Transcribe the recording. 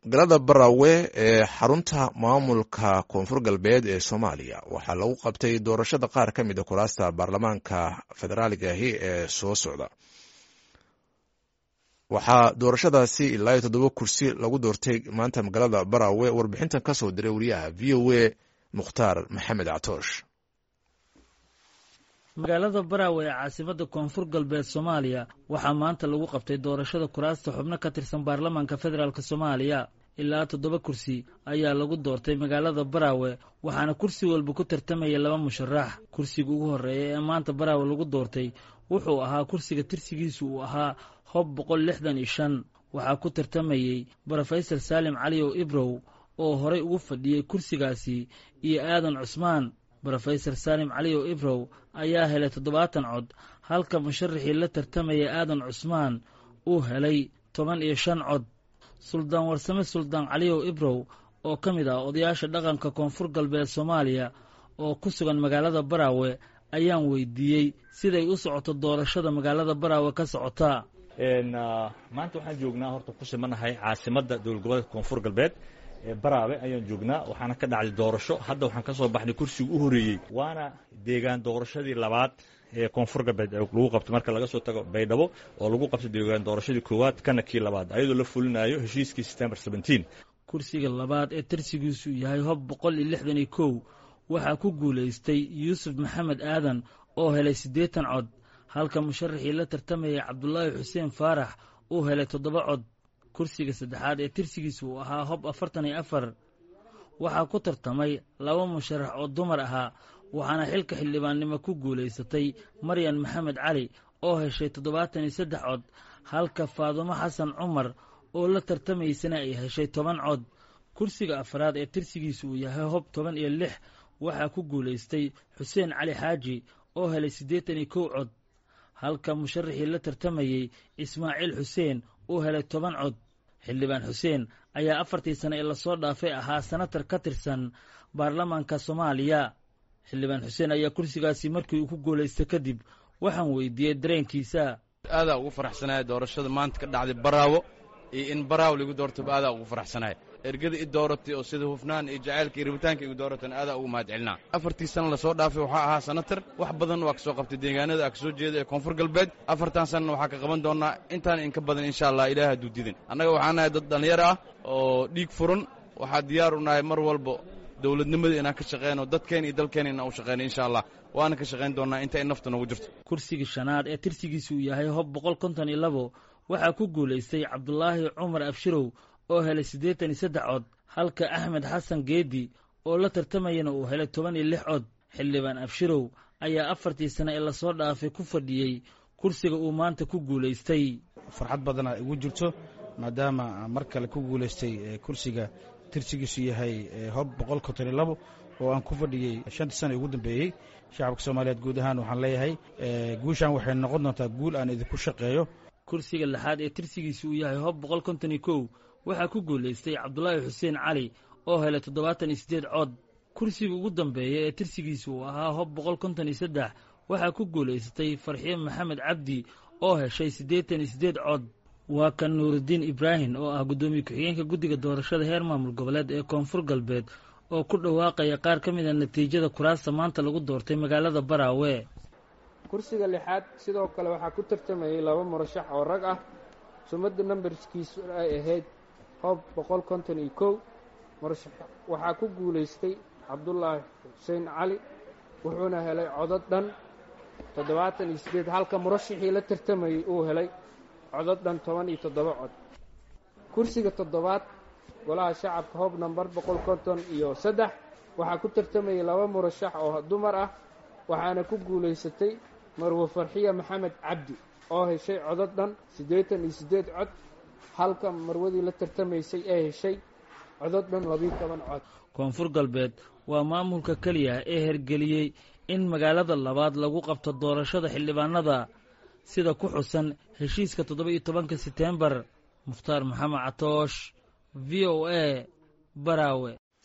galada barawe ee xarunta maamulka koonfur galbeed ee soomaaliya waxaa lagu qabtay doorashada qaar ka mid a kuraasta baarlamaanka federaaliga ahi ee soo socda waxaa doorashadaasi ilaa iyo toddoba kursi lagu doortay maanta magaalada barawe warbixintan ka soo diray wariyaha v o a mukhtaar maxamed catoosh magaalada baraawe ee caasimada koonfur galbeed soomaaliya waxaa maanta lagu qabtay doorashada kuraasta xubno ka tirsan baarlamaanka federaalk soomaaliya ilaa toddoba kursi ayaa lagu doortay magaalada baraawe waxaana kursi walba ku tartamaya laba musharax kursiga ugu horreeya ee maanta baraawe lagu doortay wuxuu ahaa kursiga tirsigiisu uu ahaa hob boqol lixdan iyo shan waxaa ku tartamayey brofesor saalim caliyow ibrow oo horay ugu fadhiyey kursigaasi iyo aadan cusmaan brofesor saalim caliyow ibrow ayaa helay toddobaatan cod halka musharaxii la tartamaya aadan cusmaan uu helay toban iyo shan cod suldaan warsame suldaan caliyow ibrow oo ka mid ah odayaasha dhaqanka koonfur galbeed soomaaliya oo ku sugan magaalada baraawe ayaan weydiiyey siday u socoto doorashada magaalada baraawe ka socotaa maanta waxaan joognaa horta ku simanahay caasimadda dowlad goboleedka koonfur galbeed baraawe ayaan joognaa waxaana ka dhacday doorasho hadda waxaan ka soo baxnay kursiga u horreeyey waana deegaan doorashadii labaad ee koonfur galbeed lagu qabtay marka laga soo tago baydhabo oo lagu qabtay deegaan doorashadii koowaad kana kii labaad ayadoo la fulinayo heshiiskii september kursiga labaad ee tirsigiisu yahay hob boqol iyo lixdan iyo kow waxaa ku guulaystay yuusuf maxamed aadan oo helay siddeetan cod halka musharaxii la tartamayay cabdulaahi xuseen faarax uu helay toddoba cod kursiga saddexaad ee tirsigiisa uu ahaa hob afartan iyo afar waxaa ku tartamay laba musharax oo dumar ahaa waxaana xilka xildhibaannimo ku guulaysatay maryan maxamed cali oo heshay toddobaatan iyo saddex cod halka faadumo xasan cumar oo la tartamaysana ay heshay toban cod kursiga afraad ee tirsigiisa uu yahay hob toban iyo lix waxaa ku guulaystay xuseen cali xaaji oo helay siddeetan iyo kow cod halka musharaxii la tartamayey ismaaciil xuseen uu helay toban cod xildhibaan xuseen ayaa afartii sane ee lasoo dhaafay ahaa senatar ka tirsan baarlamaanka soomaaliya xildhibaan xuseen ayaa kursigaasi markii uu ku guulaystay kadib waxaan weydiiyey dareenkiisa aadaa ugu faraxsanaya doorashada maanta ka dhacday baraawo iyo in baraawo lagu doortaba aadaa ugu faraxsanaya ergada i dooratay oo sida hufnaan iyo jacaylka iyo rabitaanka igu dooratan aadaa ugu mahad celinaa afartii sana lasoo dhaafay waxaa ahaa senatar wax badan waa ka soo qabtay deegaanada a ka soo jeeda ee koonfur galbeed afartan sanana waxaa ka qaban doonnaa intaan inka badan insha allah ilaah hadduu didan annaga waxaa nahay dad dhallinyaro ah oo dhiig furan waxaa diyaar u nahay mar walba dowladnimada inaan ka shaqeyno dadkeen iyo dalkeen inaan u shaqeyno insha allah waana ka shaqayn doonnaa inta ay nafta noogu jirto kursigii shanaad ee tirsigiisa uu yahay hob boqol konton iyo labo waxaa ku guulaystay cabdulaahi cumar abshirow oo helay siddeetan iyo saddex cod halka axmed xasan geedi oo la tartamayana uu helay toban iyo lix cod xildhibaan abshirow ayaa afartii sane ee lasoo dhaafay ku fadhiyey kursiga uu maanta ku guulaystay farxad badana igu jirto maadaama mar kale ku guulaystay kursiga tirsigiisu yahay hob boqol konton iyo labo oo aan ku fadhiyey shantii sana ugu dambeeyey shacabka soomaaliyeed guud ahaan waxaan leeyahay guushan waxay noqon doontaa guul aan idinku shaqeeyo kursiga lixaad ee tirsigiisa uu yahay hob boqol konton iyo kow waxaa ku guulaystay cabdulaahi xuseen cali oo helay toddobaatan iyo siddeed cod kursiga ugu dambeeya ee tirsigiisa uu ahaa hob boqol konton iyo saddex waxaa ku guulaysatay farxiin maxamed cabdi oo heshay siddeetan iyo siddeed cod waa kan nuurudiin ibraahim oo ah guddoomiye ku-xigeenka guddiga doorashada heer maamul goboleed ee koonfur galbeed oo ku dhawaaqaya qaar ka mid a natiijada kuraasta maanta lagu doortay magaalada baraawe kursiga lixaad sidoo kale waxaa ku tartamayay laba murashax oo rag ah sumadda nambarskiisu ay ahayd hob boqol konton iyo kow murashax waxaa ku guulaystay cabdulaahi xuseen cali wuxuuna helay codod dhan toddobaatan iyo siddeed halka murashaxii la tartamayey uu helay codod dhan toban iyo toddoba cod kursiga toddobaad golaha shacabka hob nambar boqol konton iyo saddex waxaa ku tartamayay laba murashax oo dumar ah waxaana ku guulaysatay marwe farxiya maxamed cabdi oo heshay codod dhan siddeetan iyo siddeed cod halka marwadii la tartamaysay ee heshay codod dhan labiyo toban cod koonfur galbeed waa maamulka keliya ee hergeliyey in magaalada labaad lagu qabto doorashada xildhibaanada sida ku xusan heshiiska toddoba iyo tobanka seteembar mukhtaar maxamed catoosh v o a baraawe